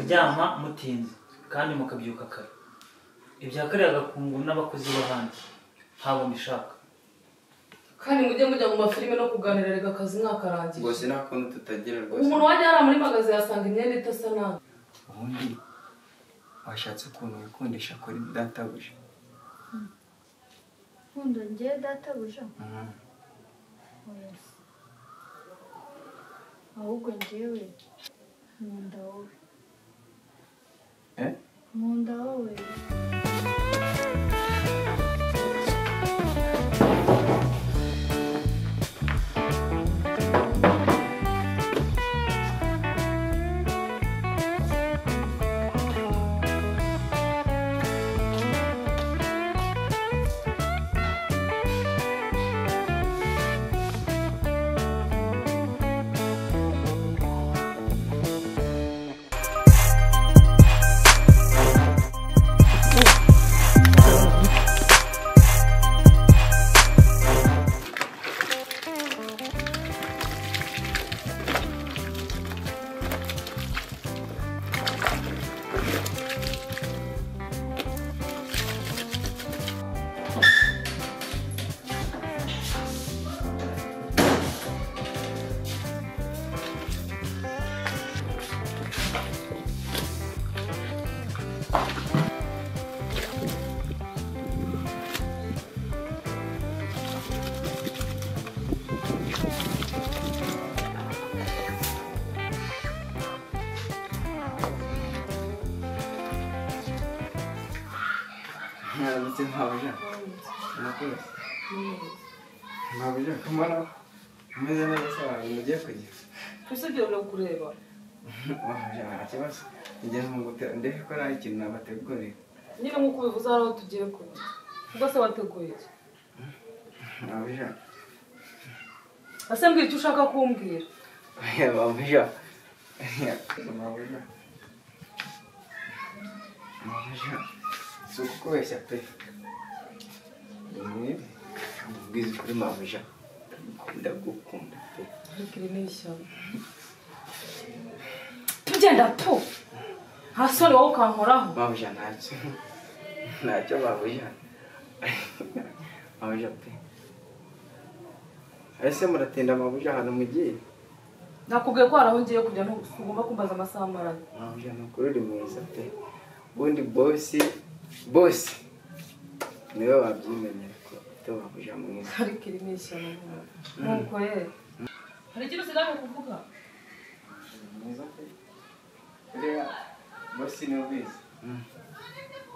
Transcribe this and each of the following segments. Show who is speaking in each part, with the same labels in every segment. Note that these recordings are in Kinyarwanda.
Speaker 1: inama mutinze kandi mukabyuka kare ibya kare agakungu n'abakozi b'ahandi ntabwo mbishaka
Speaker 2: kandi mujye mujya mu mafilime no kuganira reka akazi mwakarangiye
Speaker 3: ngo sinakuntu tutagira rwose
Speaker 2: umuntu wajya yara muri magazi yasanga imyenda idasa nabi
Speaker 3: ubundi washatse ukuntu wikundisha kuri databuja
Speaker 4: nkunda ngewe databuja
Speaker 3: Mhm.
Speaker 4: oya se. ahubwo ngewe nkunda wowe
Speaker 3: Eh?
Speaker 4: nkunda wowe
Speaker 3: mwaramutse mwabuja murakoze mwabuja kumara umeze neza se abantu mugiye kujya
Speaker 2: usibye no kureba
Speaker 3: mwabuja nta kibazo ngeze mu gutera ndebe ko nta kintu nabateguriye
Speaker 2: nyine nk'uko ubivuze hari aho tugiye kujya ubwo se wateguye iki
Speaker 3: mwabuja
Speaker 2: ese mbwira icyo ushaka kumbwira
Speaker 3: mwabuja mwabuja mwabuja si ukukubeshya pe mwibi mubwiza ukuri mwabuja ndagukunda pe
Speaker 2: reka iri ni ishyamba tugenda tu nta sore wowe ukankoraho
Speaker 3: babuja ntacyo ntacyo babuja babuja pe ese muratinda babuja ahantu mugiye
Speaker 2: nakubwiye ko hari aho ngiye kujya ntugomba kumbaza amasaha amaranye
Speaker 3: babuja ni ukuri uri mwiza pe ubundi bosi bosi niwe wabyimenyera ko ufite babuja mwiza
Speaker 2: ariko iri ni ishyamba nuko rero hari ikintu usigaje kuvuga
Speaker 3: mwiza pe reba bosi niwe ubizi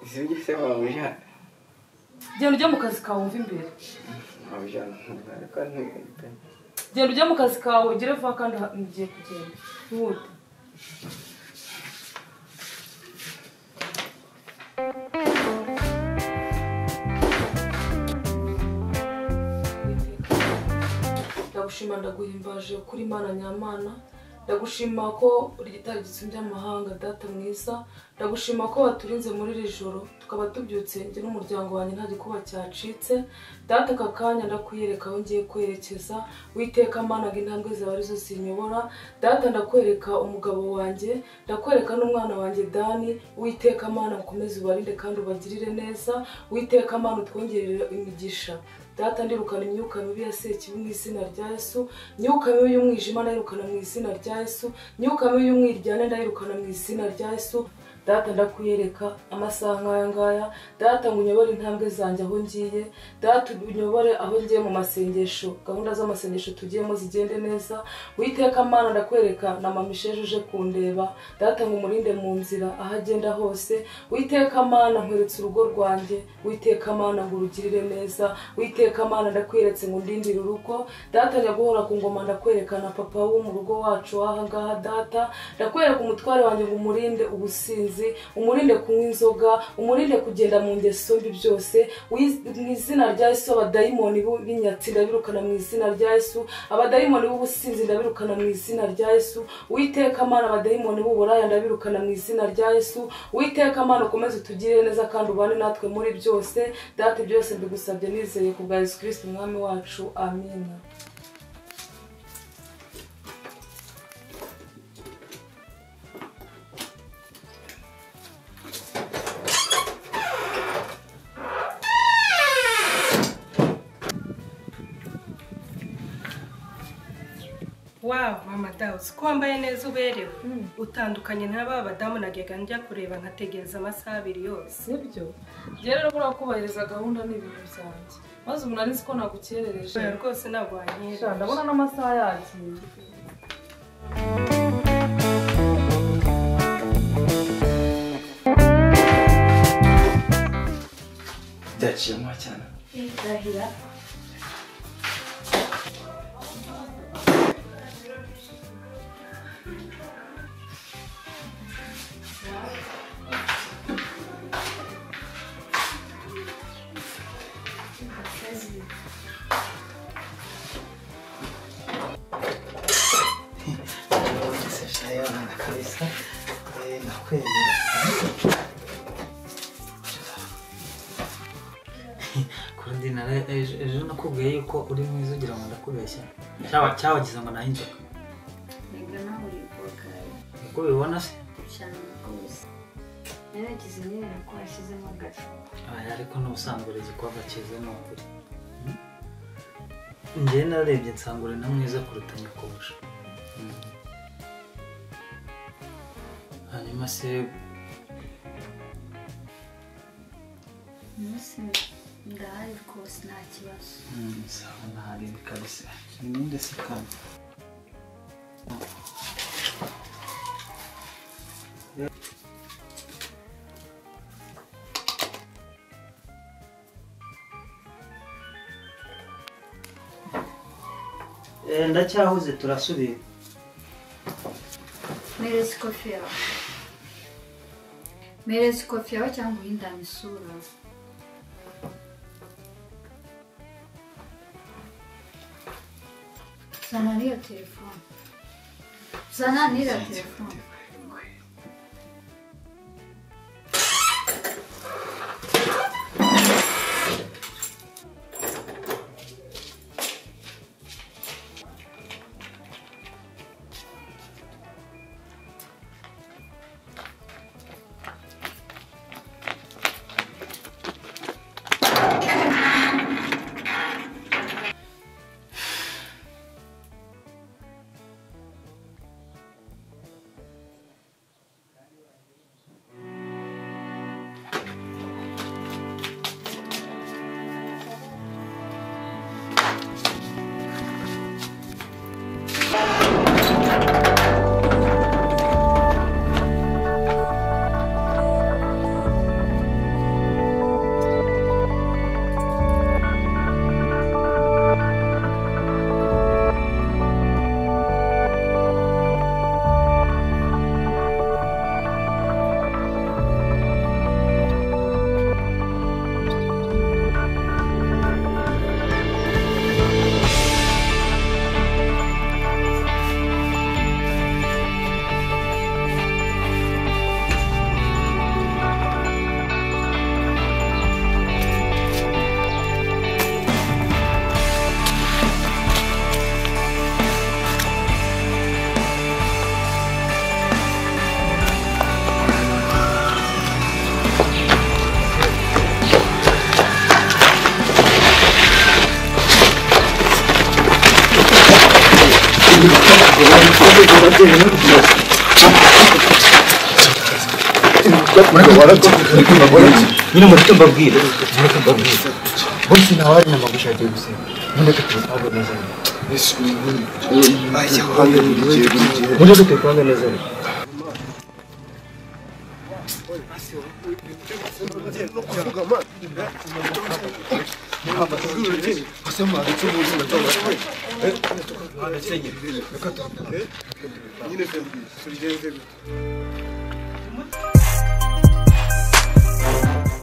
Speaker 3: zibye se babuja
Speaker 2: genda ujye mu kazi kawe wumve imbere
Speaker 3: babuja ntabwo ntuye pe
Speaker 2: genda ujye mu kazi kawe ugere vuba kandi ha- ngiye kugenda ntiwute ndagushima ndaguhimbaje kuri mana nyamana ndagushima ko uri gitari gitsumbya amahanga data mwiza ndagushima ko waturinze muri iri joro tukaba tubyutse njye n'umuryango wanjye nta gikuba cyacitse data aka kanya ndakwiyereka aho ngiye kwerekeza witeka managa intambwe zawe arizo zinyobora data ndakwereka umugabo wanjye ndakwereka n'umwana wanjye dani witeka mana ukomeze ubarinde kandi ubagirire neza witeka mana utwongerere imigisha data ndirukana imyuka mibi ya sekibi mu izina rya yesu imyuka mibi y'umwijima ndayirukana mu izina rya yesu imyuka mibi y'umwiryane ndayirukana mu izina rya yesu data ndakwiyereka amasaha nk'aya ngaya data ngo unyobore intambwe zanjye aho ngiye data unyobore aho ngiye mu masengesho gahunda z'amasengesho tugiyemo zigende neza witeka mana ndakwereka na mama isheje uje kundeba data ngo umurinde mu nzira aho agenda hose witeka mana nkweretse urugo rwanjye witeka mana ngo urugirire neza witeka mana ndakweretse ngo undindire urugo data nyaguhora ku ngoma ndakwerekana papa wo mu rugo wacu w'ahangaha data ndakwereka umutware wanjye ngo umurinde ubusinzi umurinde kunywa inzoga umurinde kugenda mu ngeso mbi byose Wiz- mu izina rya yesu abadayimoni b'u- b'inyatsi ndabirukana mu izina rya yesu abadayimoni b'ubusinzi ndabirukana mu izina rya yesu witeka mana abadayimoni b'uburaya ndabirukana mu izina rya yesu witeka mana ukomeze utugirire neza kandi ubane natwe muri byose data byose mbigusabye nizeye ku bwa yesu kirisiti umwami wacu amina
Speaker 5: dawe uko wambaye neza uberewe utandukanye n'aba badamu najyaga njya kureba nkategereza amasaha abiri yose
Speaker 2: sibyo njyewe rero buriya kubahiriza gahunda ni ibintu byanjye maze umuntu arinzi ko nagukerereje
Speaker 5: oya rwose ntabwo wanyereje
Speaker 2: Sha, ndabona n'amasaha yagiye
Speaker 3: byaciyemo cyane
Speaker 4: Ndahira
Speaker 3: sashayana kabisa eh, nakwemera
Speaker 1: kurundi nara ejo ejo nakubwiye yuko uri mwiza ugira ngo ndakubeshya cyawa cyawagize ngo naho inzoka
Speaker 6: Ntabwo nahuriye ubwokari
Speaker 1: uko ubibona se
Speaker 6: cyane rwose naragize imyenda ko hashyizemo agacupa
Speaker 1: aya ariko n'ubusanzwe uri igikorwa cyiza ni ukuri njyewe narebye nsanga uri na mwiza kuruta nyakubusha hanyuma se
Speaker 6: umunsi ndahari rwose nta kibazo
Speaker 1: mm, sawa ntarebe kabisa
Speaker 3: ninde se kandi
Speaker 1: ndacyahuze turasubira
Speaker 6: mereza ikofi yawe mereza ikofi yawe cyangwa uhindane isura zana n'iyo telefone zana n'iriya telefone
Speaker 7: nyine mureke mbabwire mureke mbabwire bose ntawe ari nyama gushakiye gusenga mureke tubisabwe neza mureke tubipange neza
Speaker 8: Yine sen bir süreceğin